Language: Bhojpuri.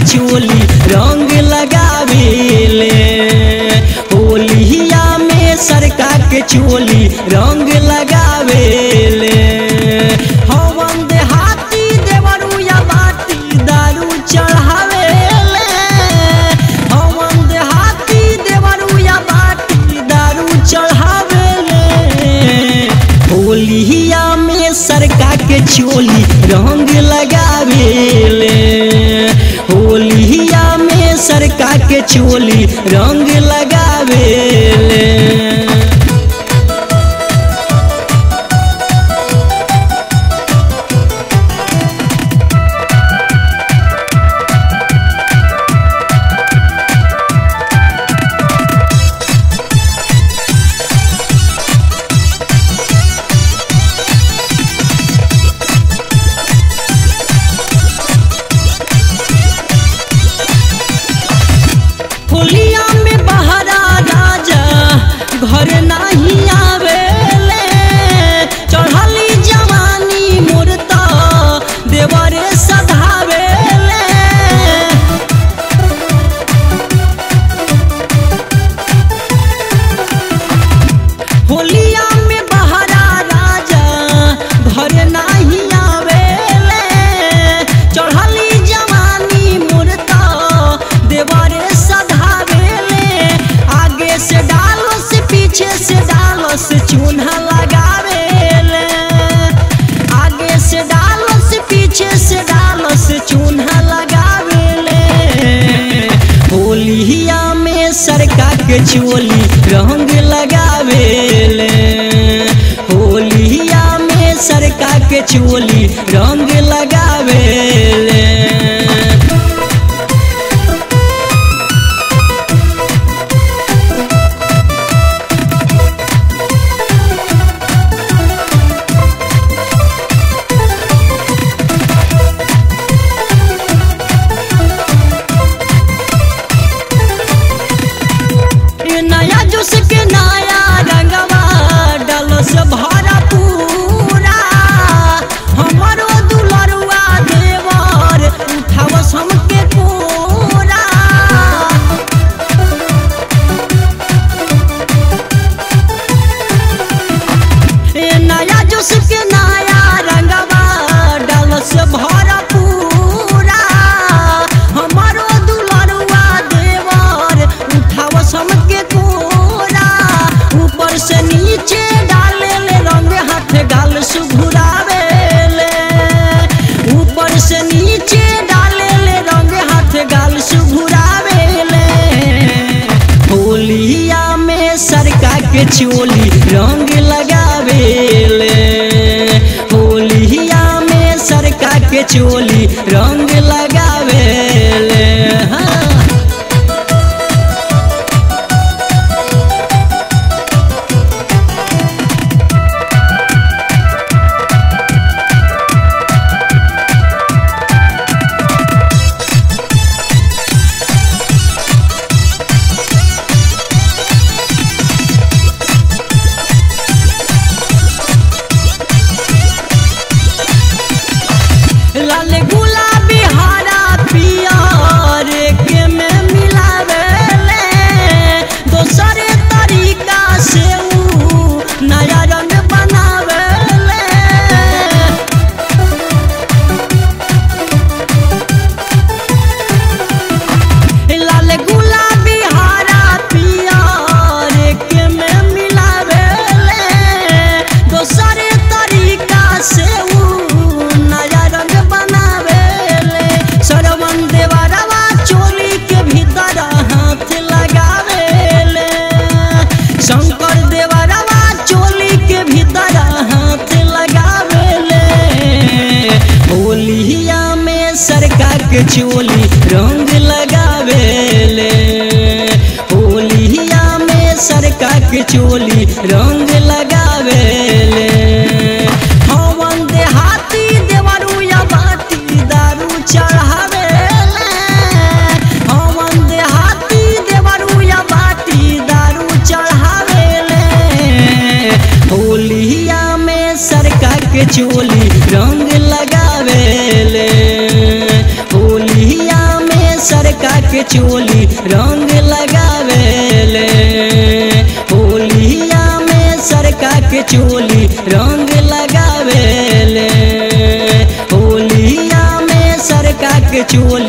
चोली रंग लगावेले होलिया में सरका के चोली रंग लगावेले हवन देहाती देवरुया बाटी दारू चढ़ावेले हवन देहाती देवरुया बाटी दारू चढ़ावेले होलिया में सरका के चोली रंग लगावेले होलिया में सरका के चोली रंग लगावेले होलिया में बहरा राजा घर नहीं आवेले चढ़ली जवानी मूर्ता देवरे सधावेले होलिया में बहरा राजा घर नहीं आवेले चढ़ली जवानी मूर्ता देवरे सधावेले आगे से डालो से पीछे से डालो से चून्हा लगावेले आगे से डालो से पीछे से डालो से चून्हा लगावेले होलिया में सरका के चोली रंग लगावेले होलिया में सरका के चोली रंग लगावेले ये नया जुस के नया रंगवा डालो से भरा पूरा हमारो दुलरुआ देवर उठावस हमके पूरा ये नया जुस के नया रंगवा डालो से भरा पूरा हमारो दुलरुआ देवर उठावस हमके पूरा ऊपर से नीचे डाले ले रंग हाथ गाल सुघुरावेले ऊपर से नीचे डाले ले रंग हाथ गाल सुघुरावेले होलिया में सरका के चोली रंग लगावेले होलिया में सरका के चोली रंग लगावेले हाँ लाल गुलाबी हरा पियर के में मिलावेले दोसरे तरीका से ऊ नया रंग बनावेले लाल गुलाबी हरा पियर के में मिलावेले दोसरे तरीका से ऊ नया रंग बनावेले सरवन देवरवा चोली के भीतर हाथ लगावेले शंकर देवरवा चोली के भीतर हाथ लगावेले होलिया में सरका के चोली रंग लगावेले होलिया में सरका के चोली रंग लगावेले हवन देहाती देवरुया बाटी दारू चढ़ावेले हवन देहाती देवरुया बाटी दारू चढ़ावेले होलिया में सरका के चोली रंग लगावेले होलिया में के चोली रंग लगावेले होलिया में सरका के चोली रंग लगावेले होलिया में सरका के चोली